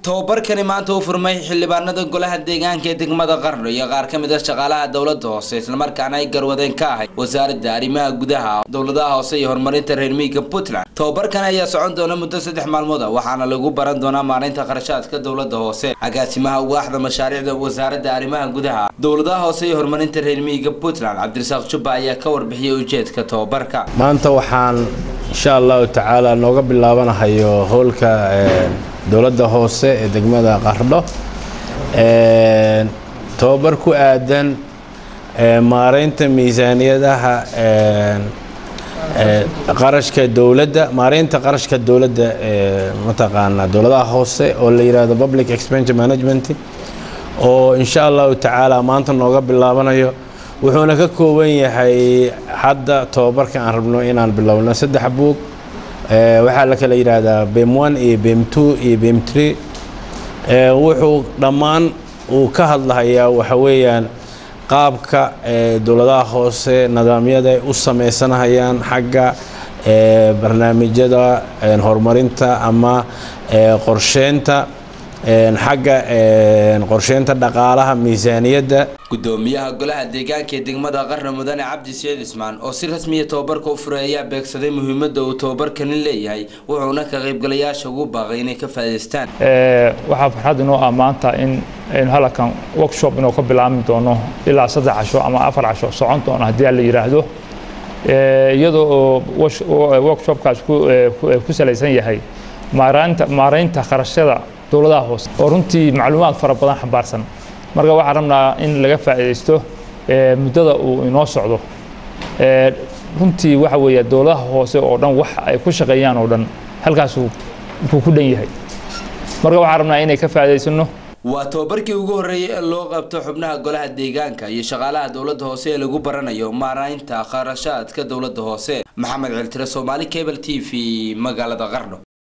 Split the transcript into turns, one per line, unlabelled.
tababarkani maanta u furmay xildhibaanada golaha deegaanka ee degmada qarno iyo qaar ka mid a shaqaalaha dowlada hoose islamarkaana ay garwadeen ka ahayd wasaaradda arrimaha gudaha dowladaha hoose iyo horumarinta reer miyiga puntland tababarkan ayaa socon doona muddo saddex maalmood a waxaana lagu baran doonaa maalinta qarashaadka dowlada hoose agaasimaha waaxda mashaariicda wasaaradda arrimaha gudaha dowladaha hoose iyo horumarinta reer miyiga puntland cabdirasaaq jubba ayaa ka warbixiyay ujeedka tababarka
maanta waxaan insha allahu tacaala nooga bilaabanahayo howlka dowladda hoose ee degmada qardho tababar ku aadan maareynta miisaaniyadaha qarashka dowladda maareynta qarashka dowladda mataqaanaa dowladaha hoose oo la yidhaahdo public expenditure management oo insha allahu tacaala maanta nooga bilaabanayo wuxuuna ka kooban yahay hadda tababarka aan rabno inaan bilowno saddex buug waxaa la kala yidhaahdaa bem one iyo bem two iyo bem tree wuxuu dhammaan uu ka hadlahayaa waxa weeyaan qaabka dowladaha hoose nidaamyada ay u sameysanahayaan xagga barnaamijyada horumarinta ama qorsheynta xagga qorsheynta dhaqaalaha miisaaniyadda
gudoomiyaha golaha deegaanka ee degmada qarna mudane cabdi saciid ismaan oo si rasmiya tababarka u furay ayaa beegsaday muhiimadda uu tababarkani leeyahay wuxuuna ka qaybgalayaasha ugu baaqay inay ka faa'iidaystaan
waxaa farxad inoo ah maanta in aynu halkan workshop inuu ka bilaabmi doono ilaa saddex casho ama afar casho socon doono haddii la yidhaahdo iyadoo oo workshopkaas ku salaysan yahay maaraynta maaraynta kharashyada dowladaha hoose oo runtii macluumaad fara badan xambaarsan marka waxaan rabnaa in laga faa'iidaysto muddada uu inoo socdo runtii waxa weeye dowladaha hoose oo dhan wax ay ku shaqeeyaan oo dhan halkaasuu buu ku dhan yahay marka waxaan rabnaa inay ka faa'iidaysano
waa tababarkii ugu horreeyay ee loo qabto xubnaha golaha deegaanka iyo shaqaalaha dowladda hoose ee lagu baranayo maaraynta kharashaadka dowladda hoose maxamed ciltire soomaali cable t v magaalada qardho